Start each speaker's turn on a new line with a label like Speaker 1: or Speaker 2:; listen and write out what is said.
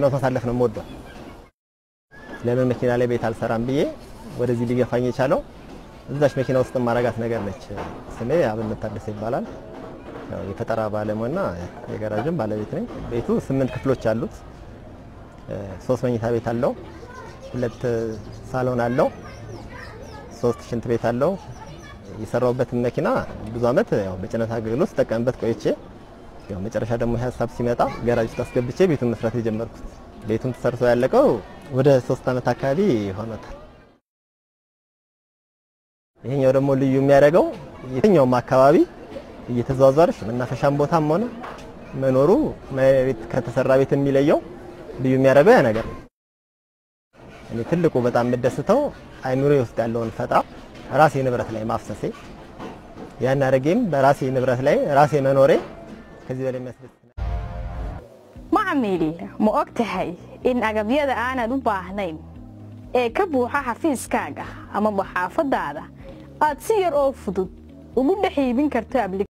Speaker 1: ውስጥ ማሳለፍ ነው የምወደው። ለምን መኪና ላይ ቤት አልሰራም ብዬ ወደዚህ ሊገፋኝ የቻለው እዛች መኪና ውስጥ ማረጋት ነገር ነች። ስሜ አብነት ታደሰ ይባላል። ያው የፈጠራ ባለሙያና የጋራጅም ባለቤት ነኝ። ቤቱ ስምንት ክፍሎች አሉት። ሶስት መኝታ ቤት አለው፣ ሁለት ሳሎን አለው፣ ሶስት ሽንት ቤት አለው። የሰራውበትን መኪና ብዙ አመት ያው በጭነት አገልግሎት ስጠቀምበት ቆይቼ ያው መጨረሻ ደግሞ ይህ ሀሳብ ሲመጣ ጋራጅ ውስጥ አስገብቼ ቤቱን መስራት የጀመርኩት። ቤቱን ተሰርቶ ያለቀው ወደ ሶስት አመት አካባቢ ሆኖታል። ይሄኛው ደግሞ ልዩ የሚያደርገው የትኛውም አካባቢ እየተዘዋወረሽ መናፈሻም ቦታም ሆነ መኖሩ መሬት ከተሰራ ቤት የሚለየው ልዩ የሚያደርገው ያ ነገር ነው። እኔ ትልቁ በጣም የምደስተው አይምሮ ውስጥ ያለውን ፈጣ ራሴ ንብረት ላይ ማፍሰሴ ያን አድርጌም በራሴ ንብረት ላይ ራሴ መኖሬ ከዚህ በላይ የሚያስደስት
Speaker 2: macmiil ma og tahay in agabyada aanad u baahnayn ee ka buuxa xafiiskaaga amaba xaafadaada aad si yar oo fudud ugu dhex iibin karto